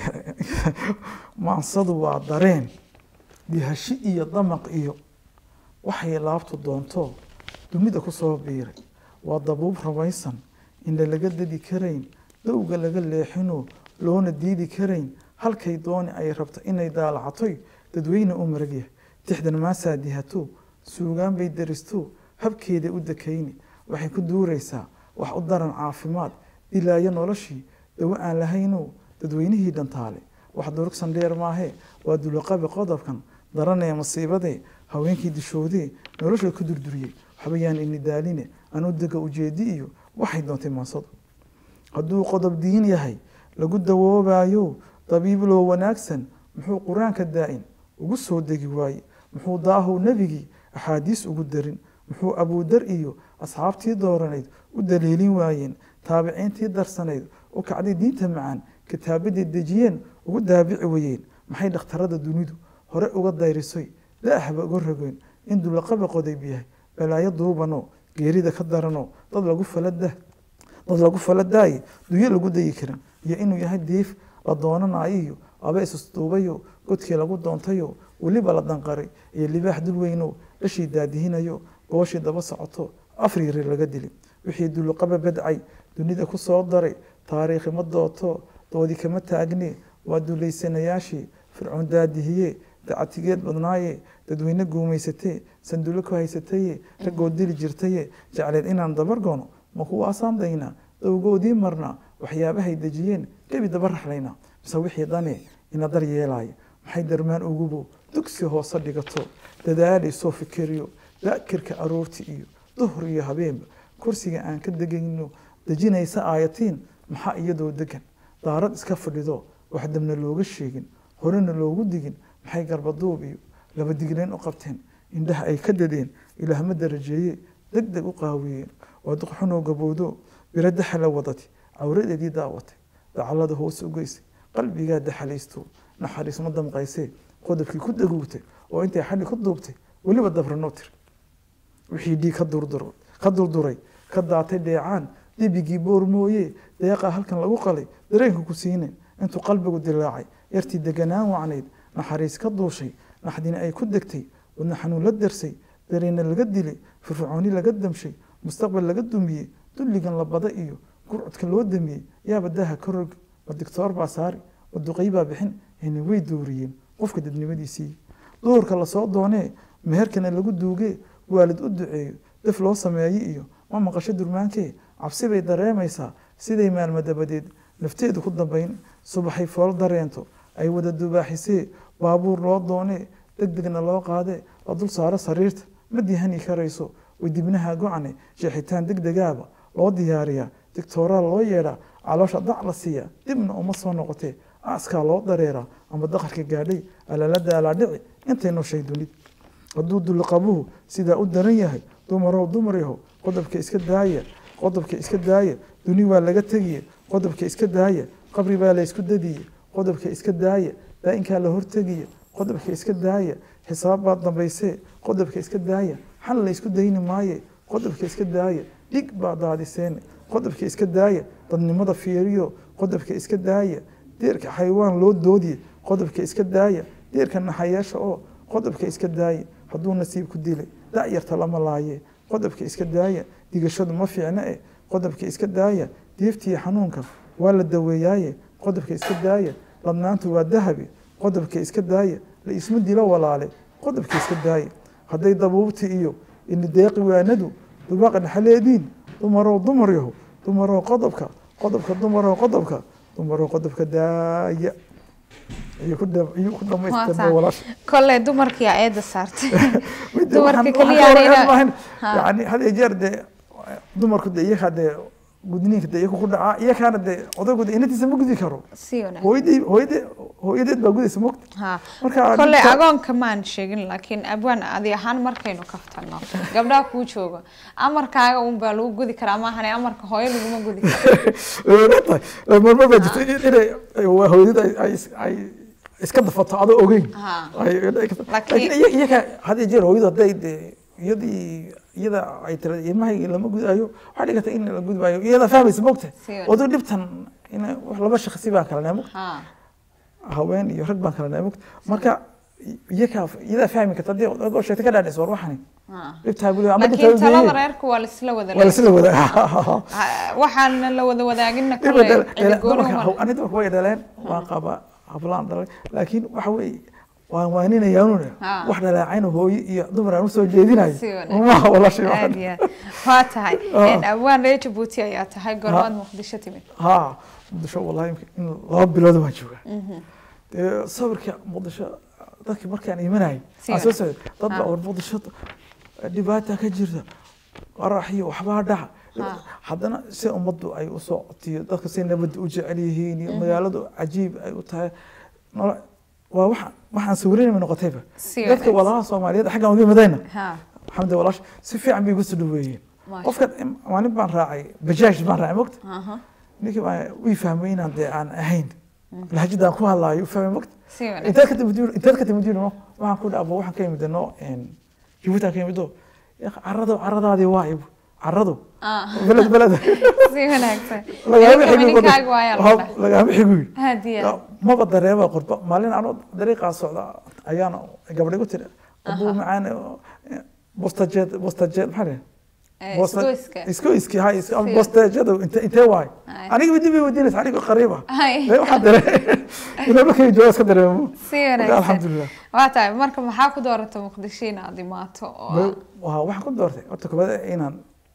maansadu waa dareen dihashi iyo damaq iyo waxay laabtu doonto dumida ku soo biiray waa dabuub ramaysan indha laga dadi karayn dowga laga leexino loona diidi karayn halkay dooni ay rabto inay daalacatoy dadweyne u maragyahay tixdan maasaa dihato suugaan bay daristo habkeeda u dakayni waxay ku duuraysaa wax u daran caafimaad dilaayo noloshii dawo aan lahayno dadweynihii dhantaale wax durugsan dheer maahee waa dulaqabi qodobkan daranee masiibadee haweenkii dishoodee nolosha ku durduriyey waxba yaan ini daaline anuu dega ujeedi iyo waxay doontay maansadu hadduu qodob diin yahay lagu dawoobayo dabiibloo wanaagsan muxuu qur-aanka daa'in ugu soo degi waaye muxuu daahow nebigii axaadiis ugu darin muxuu abuudar iyo asxaabtii dooranayd u daliilin waayeen taabiciintii darsanayd u kacday diinta macaan kitaabaday dejiyeen ugu daabici wayeen maxay dhakhtarada dunidu hore uga dayrisoy daahba uga rogoyn in dulaqaba qodayb yahay balaayo duubano geerida ka darano dad lagu falada dad lagu faladaaye dunyo lagu dayi karin iyo inuu yahay diif la doonanayo iyo aba isusduubayo godkii lagu doontayo weliba la danqaray iyo libaax dul weyno dhashii daadihinayo gooshii daba socoto afriiri laga dili wixii duluqaba badcay dunida ku soo daray taariikhi ma dooto doodi kama taagne waa duleysanayaashii fircoon daadihiye dacatigeed badnaaye dadweyne guumaysatee sanduulo ku haysataye ragoo dili jirtaye jecleed inaan dabargoono ma kuwaasaan daynaa dowgoodii marnaa waxyaabahay dejiyeen gebi daba raxlayna mise wixii dane ina dar yeelaya maxay darmaan ugubo dugsi hoose dhigato dadaalaysoo fikiriyo daakirka aroorti iyo duhur iyo habeenba kursiga aan ka degayno dejinaysa aayatiin maxaa iyadoo degan daarad iska fadhido wax dabna looga sheegin horena loogu digin maxay garbaduub iyo laba digleen u qabteen indhaha ay ka dadeen ilaahma darajeeye deg deg u qaawiyeen waa duqxunoo gabowdo biro daxala wadati cawradeedii daawatay dacallada hoos u geysay qalbigaa daxalaysto naxariis ma damqaysee qodobkii ku daguugtay oo intay xadhi ku duubtay weliba dabranoo tiri wixii dhiig ka durduro ka durduray ka daatay dheecaan dibigii boor mooye deeqaa halkan lagu qalay dareenka ku siinayn intuu qalbigu dilaacay yartii deganaan wacnayd naxariis ka duushay naxdina ay ku degtay wadna xanuun la darsay dareenna laga dilay firfircooni laga damshay mustaqbal laga dumiyey dulligan la bada iyo gurcudka loo damiyey yaaba daaha ka rog ma digtoor baa saari ma duqay baa bixin heni way dooriyeen qofka dadnimadiisii duhurka lasoo doonee meherkana lagu duugee waalid u duceeyo daf loo sameeye iyo ma maqasho durmaankee cabsi bay dareemaysaa siday maalmo dabadeed nafteedu ku dambayn subaxay fool dareento ay wada dubaaxisee baabuur loo doonee deg degna loo qaadee la dul saaro sariirta ma dihani karayso way dibnaha gocane jeexitaan deg degaaba loo diyaariyaa digtooraa loo yeedhaa caloosha dac la siiyaa dibna uma soo noqotee askaa loo dareeraa ama daqarka gaadhay alaalada alaadhici intay nooshay dunid hadduu dulqabuhu sidaa u daran yahay dumarow dumar yaho qodobka iska daaya qodobka iska daaya duni waa laga tegiye qodobka iska daaya qabri baa la isku dadiye qodobka iska daaya daa-inkaa la hortegiye qodobka iska daaya xisaab baa dambaysee qodobka iska daaya xal la isku dayni maaye qodobka iska daaya dhig baa daadiseene qodobka iska daaya dadnimada fiiriyo qodobka iska daaya deerka xayawaan loo doodiye qodobka iska daaya deerka naxayeesha oo qodobka iska daaya hadduu nasiib ku dilay da-yarta lama laaye qodobka iska daaya digashadu ma fiicna e qodobka iska daaya deeftiiyo xanuunka waa la daweeyaaye qodobka iska daaya ladnaantu waa dahabi qodobka iska daaya la isma dilo walaale qodobka iska daaya hadday dabuubti iyo inideeqi waanadu dubaaqa dhaxaleediin dumarow dumar yaho dumarow qodobka qodobka dumarow qodobka dumarow qodobka daaya iyo ku dham- iyo ku dhamaystirma walaasha kolle dumarkii eeda saartay Midda dumarka waxaan- keliya waxaan ka aniga- waran maahan. Ha. yani had iyo jeer dee dumarku de iyakaa dee gudniinka de iyaku ku dhacaa iyakaana dee odaygu de inantiisa ma gudi karo si wanaagsan hooyadii hooyade hooyadeed baa gudaysa mogta ha marka kolley ninka- agoonka maan sheegin laakiin abwaan adi ahaan markaynu kaftano gabdhaha kuu jooga amarkaaga un baa lagu gudi karaa maahane amarka hooyo laguma gudi karo tahay marmar baa jirta in- inay waa hooyaded ay- ay is- ay iska dafato adoo ogeyn Ha. Ay- ay- ay- Laakiin- laakiin iya- iyaka had iyo jeer hooyadu hadday dee iyadii iyada ay tira ilmahayga lama gudaayo waxaa dhigata in la gudbaayo iyada fahmaysa mogta Si wanaagsan. oduu dhibtan in wax laba shakhsi baan kala nahay mogta ha haween iyo rag baan kala nahay mogta marka iyakaa iyadaa fahmi karta haddii adoo sheegta ka dhaadhaysa war waxani ha dhibtaa buli ama laakiin dhibtaa talada weeye. reerku waa laisla wada waa lasla wada Ha- waxaan la wada wadaagina Dhiba kolley dhala- cidi dhala- gooni dumarka- uma ani dumarka way dhaleen waan qaba hablaan dhalay laakiin waxa weeye waan waaninayaanuun Ha. wax dhaleecayna hooyo iyo dumar aan usoo jeedinayo Si wanaagsan. maha walaashay aad iyo aad waa tahay Ah. abwaan reer jabuuti ayaa tahay gormaad Ha. muqdisho timid ha muqdisho wallahi in laba bilood baan joogaa dee sawirka muqdisho dadkii markaan imanayay Si aan soo wanaagsan. socday dad baa Ha. war muqdisho dhibaata ka jirta qarax iyo waxbaa dhaca Ha. haddana si ummaddu ay u socotiyo dadka si nabadda u jecel yihiin iyo magaaladu cajiib ay u tahay nolo- waa waxa waxaan sawirinayma noqotayba Si dadka wanaagsan. walaalaha soomaaliyeed xaggan uga imadayna ha alxamdu walaash si fiican bay igu soo dhaweeyeen Maasha qofka maalin baan raacay bajaaj baan raacay mogta aha ninkii baa wii fahmay inaan dee aan ahayn lahajadaan ku hadlaayo u fahmay mogta si wanaagsan intaad ka timid intaad ka timid no waxaan ku dhaabo waxaan ka imid no jabuutan ka imido carado caradaadii waa ibu carado Ah. beled beled si wanaagsan lagaama Ininka xigu ninkaaga waayaa la dhahay. lagaama xigu hadiya maba dareema qurba maalin anoo dariiqaa socda ayaana gabadha igu tiri abuu macaan bostajeed bostajeed maxaa dhahay Eh, Bosta- isgoyska. isgoyski hay is- Si. bostajeeda inte intee waay Hay. aniga midii bay wadiinaysa aniga qariiba Hay. Ee, waxaan dare inaa markay jooga iska dareemo si Marka, wanaagsan alxamdulilah waa tahay marka maxaa ku doorata muqdisho inaad imaato oo waa waxaan ku doortay horta koobaad inaan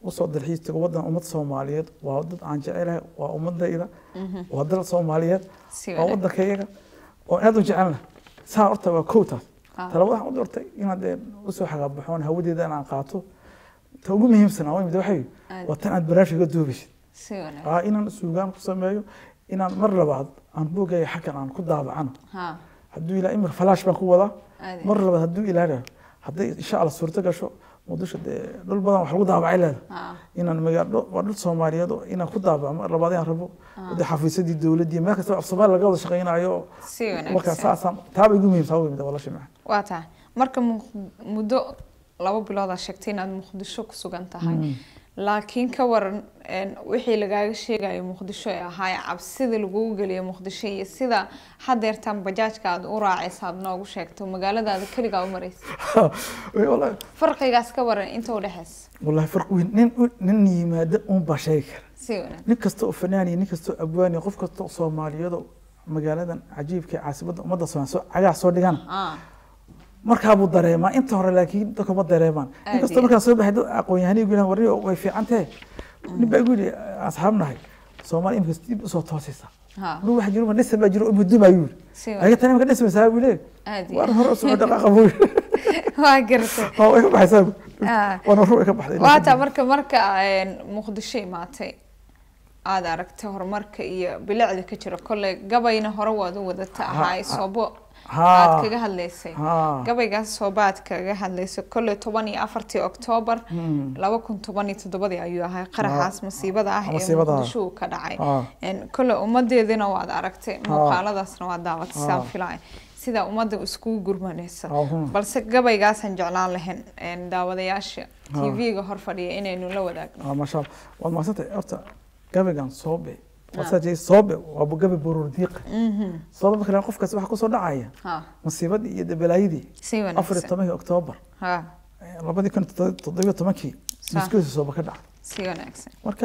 usoo dalxiis tago waddan ummad soomaaliyeed waa dad aan jecelahay waa ummadayda waa dal soomaaliyeed si waa wanaag waddankayaga oo aad u jecelna saa horta waa kow taas Ah. talaba waxaan u doortay inaad dee usoo xagaabaxoon hawadeeda inaan qaato ta ugu muhiimsan aan imid waxay Aad. waa tan aad barnaamijka ka duubaysid si wanaag aa inaan suugaan ku sameeyo inaan mar labaad aan buugaya xaggan aan ku daabacano ha hadduu ilaa imir falaash baan ku wadaa aad mar labaad hadduu ilaaha hadday insha allah suurto gasho muqdisho dee dhul badan wax lagu daabacay leeda ha inaan magaalo waa dhul soomaaliyeed oo inaan ku daabaco mar labaad inaan rabo dee xafiisyadii dowladdii meel kasta af soomaali laga wada shaqaynayo si markaa wanaagsan saasaan taaba igu muhiimsan ugu yimid walaasha macaan waa tahay marka Muq- muddo laba bilood aad sheegtay inaad muqdisho ku sugan tahay laakiin ka waran een, wixii lagaaga sheegayo muqdisho ee ahaa cabsida lagugu geliyo muqdisho iyo sida hadeertan bajaajka aad u raacaysa aad noogu sheegto magaaladaada keligaa u maraysa wallaahi farqigaas ka waran inta udhexeysa wallaahi farq weyn nin nin yimaada uun baa sheegi kara si wanaag nin kasta oo fanaaniya nin kasta oo abwaaniya qof kasta oo soomaaliyeed oo magaaladan cajiibka ee caasimadda ummadda soomaaliya soo cagaha soo dhigana ah markaa buu dareemaa inta hore laakiin dadka ma dareemaan Aad inkastoo iyo markaa soo baxay dad aqoon-yahanay gu warri way fiican tahe nin baa igu yidhi asxaab nahay soomaali imika dib usoo toosaysa ha ru waxa jiro ma dhisa baa jiro muduma ayuu yidhi si ayaga wanaag tan imika dhismaysaa buu leeyahy aad iyo waar hore usoo dhaqaaqa buu yidhi waa garatay waa way ka baxaysaa buu Ah. waana ru way ka baxday waata marka marka een, muqdisho imaatay aada aragtay horumarka iyo bilicda ka jira kolley gabayna hore waad u wadata ahaay soobo aad kaga hadlaysay ha gabaygaas sooba aad kaga hadlaysay kolley toban iyo afartii oktoobar laba kun toban iyo toddobadii ayuu ahay qaraxaas masiibada ah ee masiibada ah. muqdisho uu ka dhacay ha Een, kolley ummadeedina waad aragtay muuqaaladaasna waad daawatay sidaan filaya sida ummadda iskugu gurmanaysa Ahun. balse gabaygaasaan jeclaan lahayn een, daawadayaasha Ha. tv-ga hor fadhiya inaynu la wadaagno Ah, masha Allah. waad mahadsantay horta gabaygan soobe wasaajay soobe waa gabay buruur diiqa soobe marka la- qofkaas waxa kusoo dhacaya ha masiibadii iyo dabalaayadii si afar iyo wanaagsan tobankii oktoobar ha eh, labadii kun iyo toddobiyo tobankii Sa. muskiisa sooba ka dhacay si wanaagsan marka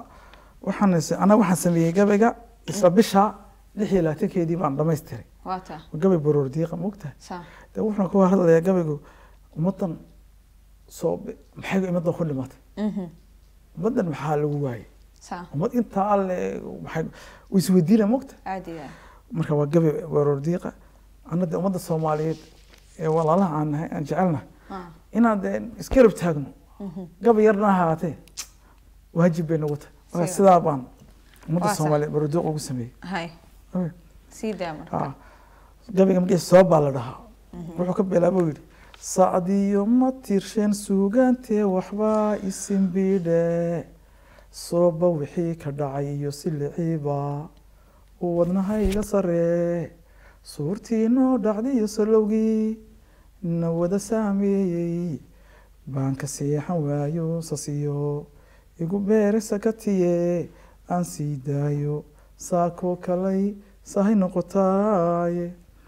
waxaan is- anaga waxaan sameeyey gabayga isla bisha lix iyo labaatankeedii baan dhamaystiray waa taa waa gabay buruur diiqa maogtahay sa de wuxuuna ku hadlayaa gabaygu ummaddan soobe maxay ummaddan ku dhimatay mhm ummaddan maxaa lagu waayey sa ummad intaa alle maxay u isweydiina mogta aad iyo aad marka waa gabi waroor diiqa anna de ummadda soomaaliyeed ee walaalaha aan nahay aan jecelnahay ha inaan de iska rab taagno mhm gabi yarna ha ahaatee waajib bay nagu tahay marka Siga. sidaa baan ummadda Waa sax. soomaaliyeed waroor diiqa ugu sameeyey hay Okay. sii daa marka Ah, gabiga magiisa soo baa la dhahaa wuxuu ka bilaabo yidhi sacdiyo ma tirshen suugaantee waxbaa isinbidhe sooba wixii ka dhacay iyo siliciiba uu wadnahayga saree suurtii noo dhacdiyo salowgii na wada saameeyey baan ka seexan waayo sasiyo igu beere sakatiye aan sii daayo saakoo kalay sahay noqotaaye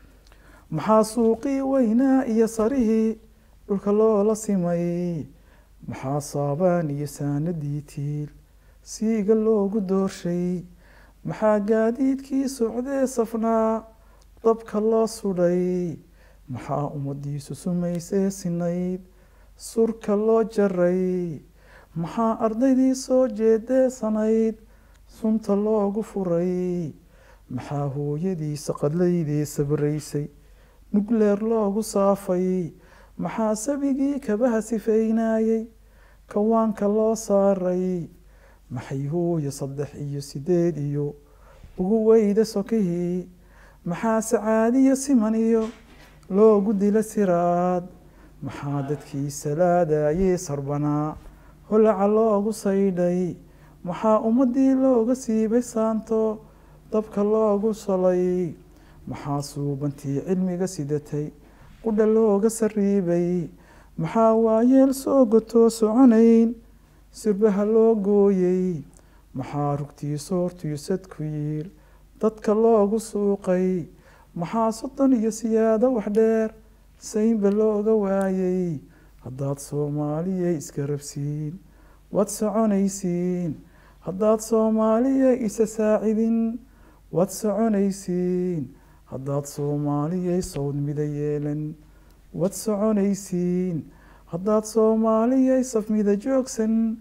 maxaa suuqii weynaa iyo sarihii dhulka loola simay maxaa saabaan iyo saanadii tiil siiga loogu doorshay maxaa gaadiidkii socdee safnaa dabka loo sudhay maxaa ummadiisu sumaysee sinayd surka loo jaray maxaa ardaydii soo jeedeesanayd sunta loogu furay maxaa hooyadiisa qadlaydii sabraysay nugleer loogu saafay maxaa sabigii kabaha sifaynaayey kawaanka loo saaray maxay hooyo saddex iyo sideed iyo ugu weyda sokihii maxaa sacaadiyo siman iyo loogu dila siraad maxaa dadkii salaadayey sarbanaa holaca loogu saydhay maxaa ummadii looga siibay saanto dabka loogu solay maxaa suubantii cilmiga sidatay qudha looga sariibay maxaa waayeel soo gotoo soconayn sirbaha loo gooyey maxaa rugtii soortiyo sadku yiil dadka loogu suuqay maxaa soddon iyo siyaado wax dheer saynba looga waayey haddaad soomaaliyay iska rabsiin waad soconaysiin haddaad soomaaliya isa saacidin waad soconaysiin haddaad soomaaliyay sawd mida yeelan waad soconaysiin haddaad soomaaliyay safmida joogsan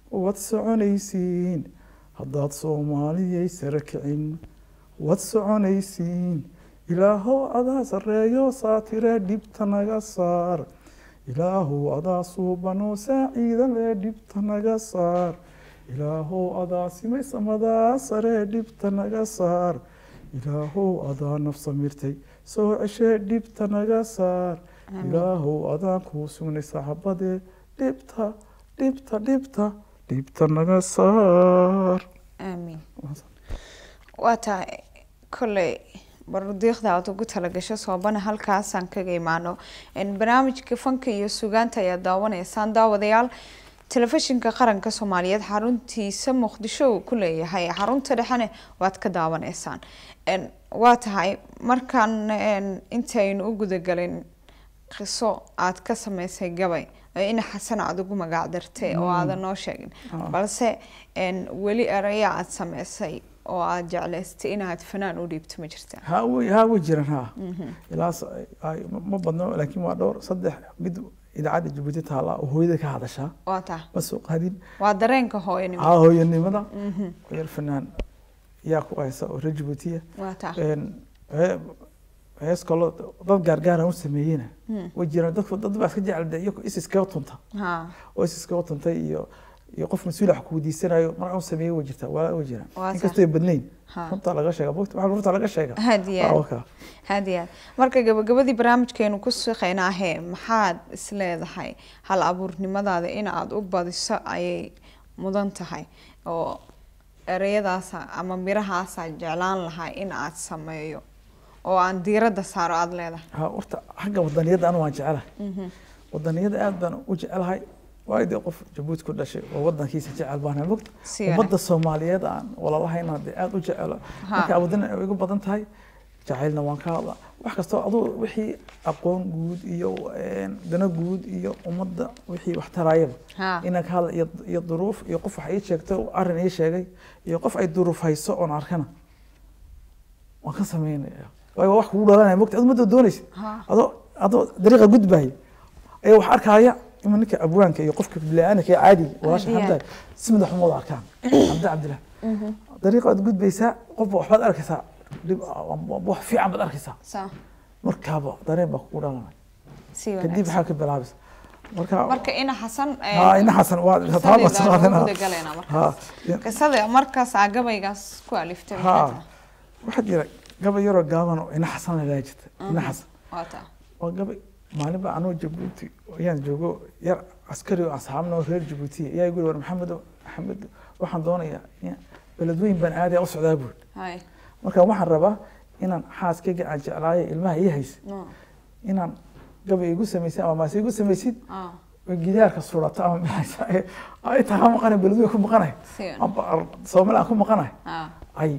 waad soconaysiin haddaad soomaaliyay sare kicin waad soconaysiin ilaahow adaa sarreeyo saatire dhibta naga saar ilaahow adaa suubanoo saaciida lee dhibta naga saar ilaahow adaa simay samadaa saree dhibta naga saar ilaahow adaa nafsa mirtay soo ceshee dhibta naga saar ilaahow adaan kuu sugnay saxabadee dhibta dhibta dhibta dhibta naga saar aamiin waa tahay kolley barudiiqda aad ugu talagasho soobana halkaasaan kaga imaano barnaamijka fanka iyo sugaanta ayaa daawanaysaan daawadayaal telefishinka qaranka soomaaliyeed xaruntiisa muqdisho uu ku leeyahay xarunta dhexene waad ka daawanaysaan waa tahay markaan intaynu u gudagalin qiso aad ka sameysay gabay ina xasan aada ugu magac dartay oo aadan noo sheegin balse weli eraya aada sameysay oo aada jeclaystay inaad fanaan u dhiibto ma jirta ha way ha way jiraan ha ilaa ma badno laakiin waa dhowr saddex mid idaacadda jabuuti taala oo hooyada ka hadashaa waa taa ma soo qaadin waa dareenka hooyanimo haa hooyanimada yar fanaan yaa ku haysa oo reer jabuutiya waa taa hees kaloo dad gaargaara u sameeyeyna way jiraan dadku dad baa iska jecel dee iyagu is iskaga tunta ha oo is iskaga tuntay iyo iyo qof mas-uul wax kuweydiisanayo mar aan sameeyey way jirtaa waa way jiraan Waa inkastoo ay badnayn Ha. runta laga sheega bogta waxaa runta laga sheega hadiya Waa wakaa. hadiya marka gabagabadii barnaamijkeenu ku shaqeynaahe maxaad isleedahay hal abuurnimadaada in aada u badiso ayay mudan tahay oo ereyadaasa ama mirahaasa jeclaan lahaa in aad sameeyo oo aan diiradda saaro aada leedahay ha horta xagga wadaniyadda anu waan jecelahay wadaniyadda aad baan u jecelahay waayo dee qof jabuuti ku dhashay oo wadankiisa jecel baan mogta Si ummadda soomaaliyeed aan walalahayna dee aad u jecelo Ha. marka wadana ay igu badan tahay jacaylna waan ka hadla wax kastoo aduu wixii aqoon guud iyo een, dano guud iyo ummadda wixii wax taraayaba ha inaan ka hadla iyo- iyo duruuf iyo qof wax ii sheegto arrin ii sheegay iyo qof ay duruuf hayso oon arkana waan ka sameynaya waayo waa wax kugu dhalanaya mogta adu madoo doonaysa ha adoo adoo dariiqa gudbaya ayaa wax arkaya ima ninka abwaanka iyo qofka bili-aanka ee caadiga walaasha Caadiga. xamdaay si madax xumooda arkaan xamda cabdillah dariiqa aad gudbaysaa qofba waxbaad arkaysaa dhib wax fiican baad arkaysaa sa markaaba dareen baa kugu dhalanaya si kadib wanaagsan maxaa ka bilaabaysa marka marka ina xasan haa ina xasan waa taaba saqaadana gudagaleena marka haa qisada markaas aa gabaygaas ku aliftay maxay haa tahay? waxaa jira gabay yaroo gaaban oo ina xasan la ilaaha jirta ina xasan waa taa waa gabay maalin baa anoo jabuuti ayaan joogo yar askari oo asxaabna oo reer jabuuti ayaa igu yiri war maxamed maxamed waxaan doonayaa in beledweyn baan aadaya u socdaa buuri hay marka waxaan rabaa inaan xaaskayga aan jeclaayo ilmaha ii haysa no inaan gabay igu samaysid ama maase igu samaysid ah oo gidaarka surato ama maxaysa ay taha maqanay beledweyn ku maqanay si wanaagsan amba soomaali aan ku maqanay ah ay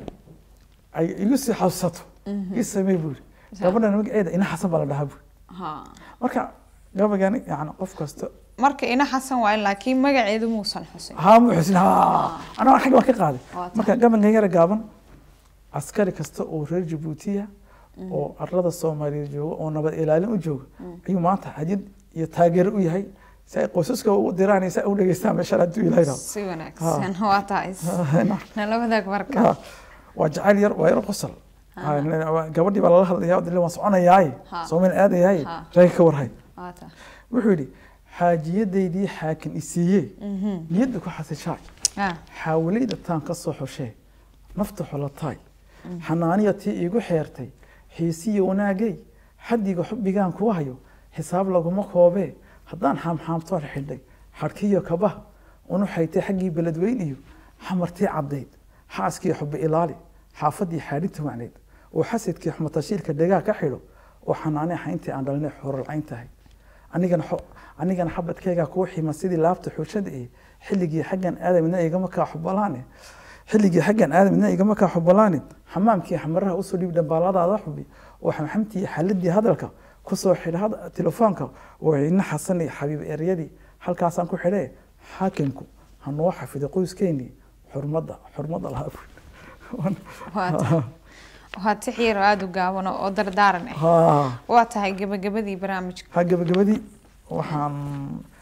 ay igu sii xasuusato ii samey buuri gabadhan magaceeda ina xasan baa la dhahaa buuri ha marka gabaygan yani qof kasta marka ina xasan waaye laakiin magaceedu muusan xusin haa mu xusin haa anaga xagga waan ka qaaday Waa tahay. marka gabankan yara gaaban askari kasta oo reer jabuutiya oo arlada soomaaliyeed jooga oo nabad ilaalin u jooga ayuu maanta hadiyad iyo taageero u yahay si ay qoysaska u diraan iyo si ay u dhageystaan meeshaan hadduu ilahay rabo si wanaagsan waa tahay nala wadaag marka Ha, waa jacayl yar waa yar qosol Ha, gabadhii baa lala hadlayaa dile waan soconayaaye Ha. soomaali aadayaaye Ha. reerka ka warhay waa tahay wuxuu yidhi xaajiyadaydii xaakin isiiye niyadda ku xasishaay ah xaawalayda taan ka soo xoshee nafta xolataay xanaaniya tii iigu xeertay xiisiyo wanaagay xaddiga xubbigaan kuu hayo xisaab laguma koobee haddaan xaamxaamtoon xidhay xadhkiyo kabaha unu xaytay xaggii beledweyn iyo xamartii caddayd xaaskii xubbi ilaali xaafadii xaadhigta wacneyd oo xasidkii xumatashiilka dhegaa ka xidho oo xanaanee xayntii aan dhalinay xorolcayn tahay anigana xo- anigana xabadkaygaa kuu xima sidii laabta xushada ee xilligii xaggan aadamina igama kaa xubalaane xilligii xaggan aadamina igama kaa xubalaane xamaamkii xamaraha usoo dhiib dhambaaladaada xubi oo xamxamtii xaladii hadalka kusoo xidha had- telefoonka oo ina xasan iyo xabiib eryadii halkaasaan ku xidhee xaakimku ha noo xafido qoyskeenii xurmadda xurmadda lahaa waa tahay waa tixiir oo aada u gaaban oo oo dardaaran ah ha waa tahay gabagabadii barnaamijka ha gabagabadii waxaan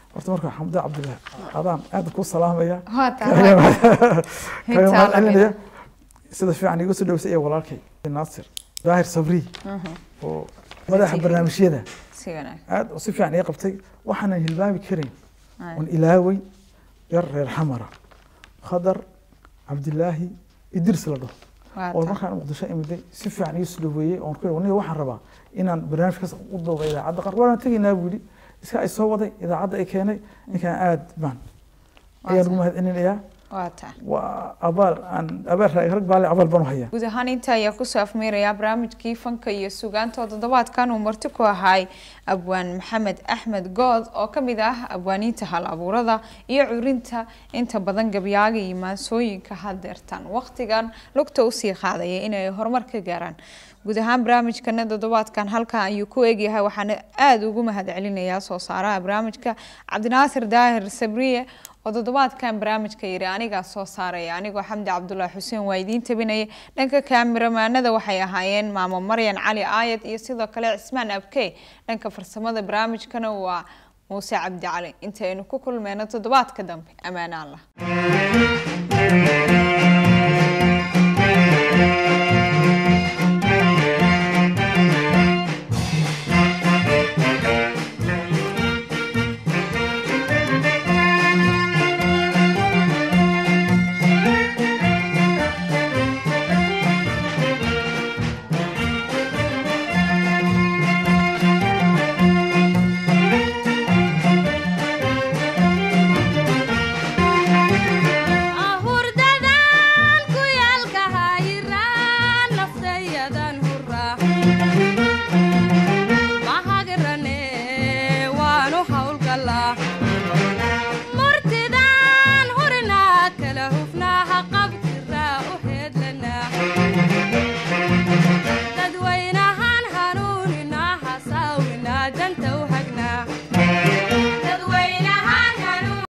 horta marka xamda cabdillah adaan aad ku salaamaya waa kaga mahad Intaa la celinaya sida fiican igu soo dhaweysay iyo walaalkay naasir daahir sabri oo madaxa TV. barnaamijyada si wanaag aad oo si fiican ii qabtay waxaanan hilmaami karin Ay. oon ilaaway yar reer xamara khadar cabdilaahi idris la dhaho waa oo taa markaan muqdisho imiday si fiican ii soo dhaweeyey oon ku aniga waxaan rabaa inaan barnaamijkaas u dooda idaacadda qaar waana tegaynaa buu yidhi iska ay soo waday idaacadda ay keenay ninkaan aad baan ayaan ugu mahad celinayaa waa taa waa abaal aan abaal rag baale abaal baan u hayaa guud ahaan inta ayaa kusoo afmeerayaa barnaamijkii fanka iyo sugaanta oo toddobaadkan uu marti ku ahaay abwaan maxamed axmed good oo ka mid ah abwaaniinta hal abuurada iyo curinta inta badan gabyaaga iyo maansooyinka hadeertan waqtigan lugta usii qaadaya inay horumar ka gaaraan guud ahaan barnaamijkana toddobaadkan halkan ayuu ku eegyahay waxaana aada ugu mahad celinayaa soo saaraha barnaamijka cabdinaasir daahir sabriye oo toddobaadkan barnaamijka yiri anigaa soo saaraya anigoo xamdi cabdulaahi xuseen waa idiin tabinaya dhanka kaamiramanada waxay ahaayeen maamo maryan cali aayad iyo sidoo kale cismaan abkey dhanka farsamada barnaamijkana waa muuse cabdi cali intaynu ku kulmeyno toddobaadka dambe ammaane allah